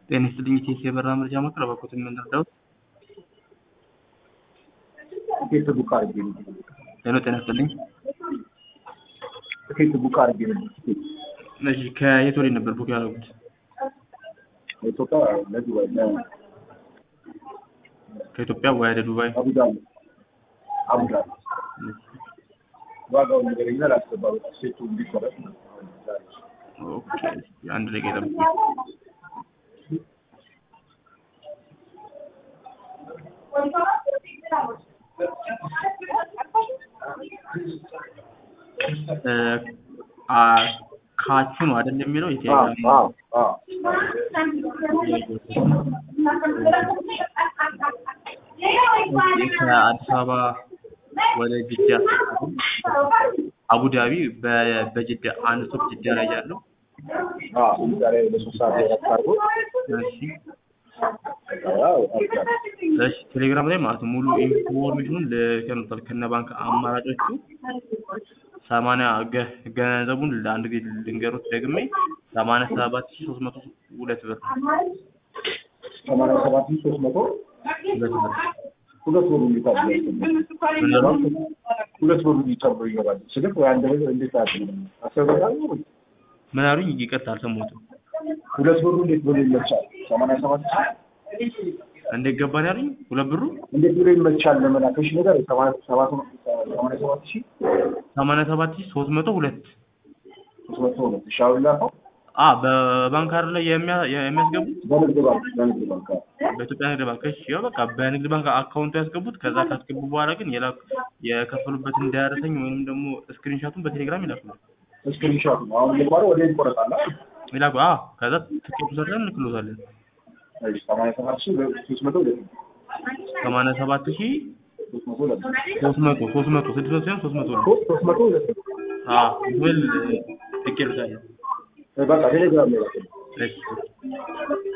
ጤና ይስጥልኝ ኢቴስ የበራ መረጃ ማቅረብ አቆት የምንረዳው ትኬት ቡክ አድርጌ ነው። ሄሎ ጤና ይስጥልኝ ትኬት ቡክ አድርጌ ነው። ትኬት እሺ ከየት ወዴት ነበር ቡክ ያደረጉት ኢትዮጵያ ለዱባይ ከኢትዮጵያ ወደ ዱባይ አቡዳቢ አቡዳቢ ዋጋውን ንገረኛ ላስገባ በቃ ሴቱ እንዲቆረጥ ነው። ኦኬ አንድ ደቂቃ ይጠብቁኝ እ አ ካቹ ነው አይደል የሚለው የቴሌግራም አዎ አዎ ከአዲስ አበባ ወደ ጅዳ አቡዳቢ በ- በጅዳ አንድ ስቶፕ ጅዳ ላይ ያለው አዎ ዛሬ ለሶስት ሰዓት እረፍት አድርጎ እሺ አዎ አቡዳቢ እሺ ቴሌግራም ላይ ማለት ነው ሙሉ ኢንፎርሜሽኑን ልከኑታል ከነ ባንክ አማራጮቹ ሰማንያ ገ- ገንዘቡን ለአንድ ጊዜ ልንገሮት ደግሜ ሰማንያ ሰባት ሺህ ሶስት መቶ ሁለት ብር ሰማንያ ሰባት ሺህ ሶስት መቶ ሁለት ብር ሁለት ብሩ እንዲታብ ምን ነው? ሁለት ብሩ እንዲታብ ይገባል። ስልክ ወይ አንድ ብር እንዴት አድርገን አሰበታል ወይ ምን አሉኝ? ይቅርታ አልሰማሁትም። ሁለት ብሩ እንዴት ብሎ ይመቻል? ሰማንያ ሰባት ሺህ እንዴት ገባን ያሉኝ? ሁለት ብሩ እንዴት ብሎ ይመቻል ለመላከሽ ነገር ሰማንያ ሰባት ሰማንያ ሰባት ሺህ ሰማንያ ሰባት ሺህ ሶስት መቶ ሁለት ሶስት መቶ ሁለት ሺህ አሁን ላከው አ በባንክ አይደል ላይ የሚያ- የሚያስገቡት በንግድ ባንክ በንግድ ባንክ አዎ። በኢትዮጵያ ንግድ ባንክ እሺ ያው በቃ በንግድ ባንክ አካውንቱ ያስገቡት ከዛ ካስገቡ በኋላ ግን የላኩ የከፈሉበት እንዳያረሰኝ ወይንም ደግሞ ስክሪንሻቱን በቴሌግራም ይላኩ ስክሪንሾት ነው አሁን ልኳረ ወደ ይቆረጣል አይደል? ይላኩ አ ከዛ ትኬቱ ሰርተን እንልክሎታለን እሺ ሰማንያ ሰባት ሺህ ሶስት መቶ ሁለት ሰማንያ ሰባት ሺህ ሶስት መቶ ሁለት ሶስት መቶ ሶስት መቶ ስድስት መቶ ሳይሆን ሶስት መቶ ነው ሶስት መቶ ሁለት አ ብል ልኬልታለሁ በቃ ቴሌግራም ላይ ላከው። እሺ